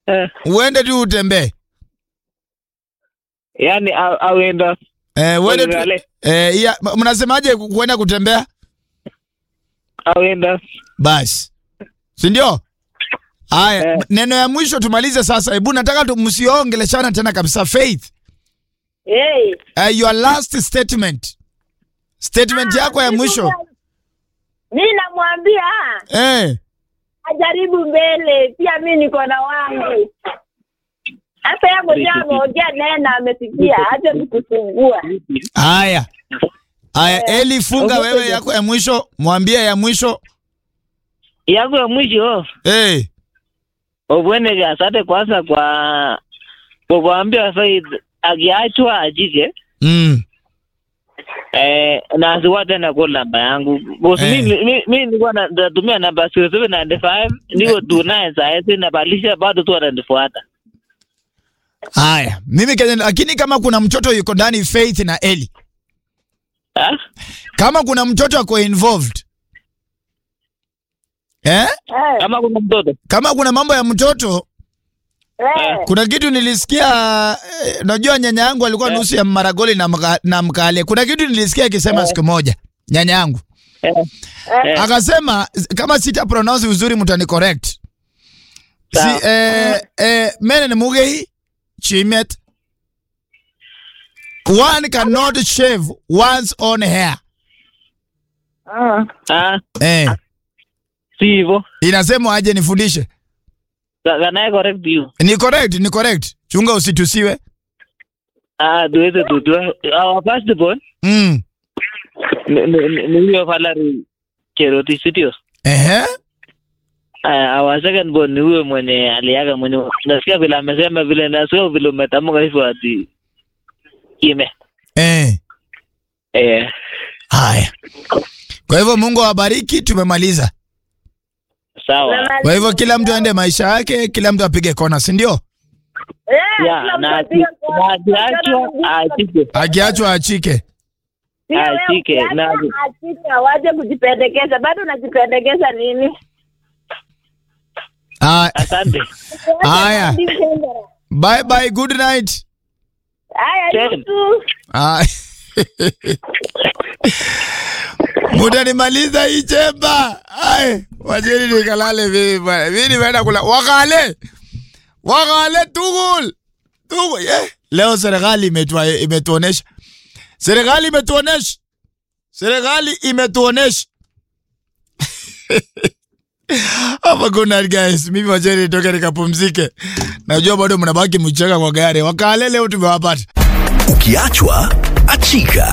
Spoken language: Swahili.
Eh, uende tu utembee yani au- auenda eh, uende tu, Ulale. eh, iya, mnasemaje ku- kuenda kutembea auenda basi si ndio haya Eh. neno ya mwisho tumalize sasa hebu nataka tu- msiongeleshana tena kabisa faith Hey. uh, your last statement statement yako ya mwisho Mi namwambia eh, ajaribu mbele, pia mi niko na wangu. Hata yeye mwenyewe ameongea naye na amesikia, acha tukufungua. haya haya eli funga wewe yako ya mwisho mwambie ya mwisho yangu ya mwisho eh, obweneke asante kwanza kwa kwa kuambia Faith akiachwa ajike mm, eh, na asiwa tena kwa namba yangu Boss, Eh. mi- mi mi nilikuwa na- natumia namba 0795 niko tu naye sahizi nabadilisha bado tu ananifuata haya mimi Kenya, lakini kama kuna mtoto yuko ndani faith na eli Ah? kama kuna mtoto ako involved eh? Eh, kama kuna mtoto kama kuna mambo ya mtoto eh, kuna kitu nilisikia eh, najua nyanya yangu alikuwa Eh. nusu ya maragoli na, mga, na mkale kuna kitu nilisikia akisema siku moja nyanya yangu eh, eh, akasema kama sita pronounce vizuri mtani correct si, Sawa. eh, eh, mene ni mugei chimet one cannot shave one's own hair ah. ah, eh, si hivyo inasema aje nifundishe Ka- kanaye correct you ni correct ni correct chunga usitusiwe ah tuweze tutua our first born mm. ni- ni ni- ni huyo Valerie Cherotich sitio Ehe. Uh, our second born ni huyo mwenye aliaga mwenye nasikia vile amesema vile nasikia vile umetamka hivyo ati kime Eh. eh, Haya. Kwa hivyo Mungu awabariki, tumemaliza. sawa Kwa hivyo kila mtu aende maisha yake, kila mtu apige kona, si ndio? Eh, ya kila mtu na apige aki- kona. na akiachwa aachike Akiachwa achike. Pia wewe achike, ukiacha, na- achika, waje kujipendekeza. Bado unajipendekeza nini? Ah, asante Haya. Hadi Mtendera. bye bye, good night. Haya, Ten. Yusu. Ah. Mutanimaliza hii chemba. Ai, wacheni nikalale mimi bwana. Mimi nimeenda kula wakale. Wakale tugul. Tugul. Yeah. Leo serikali imetua imetuonesha. Serikali imetuonesha. Serikali imetuonesha. Hapa kuna guys, mimi wacheni nitoke nikapumzike. Najua bado mnabaki mcheka kwa gari. Wakale leo tumewapata. Ukiachwa achika.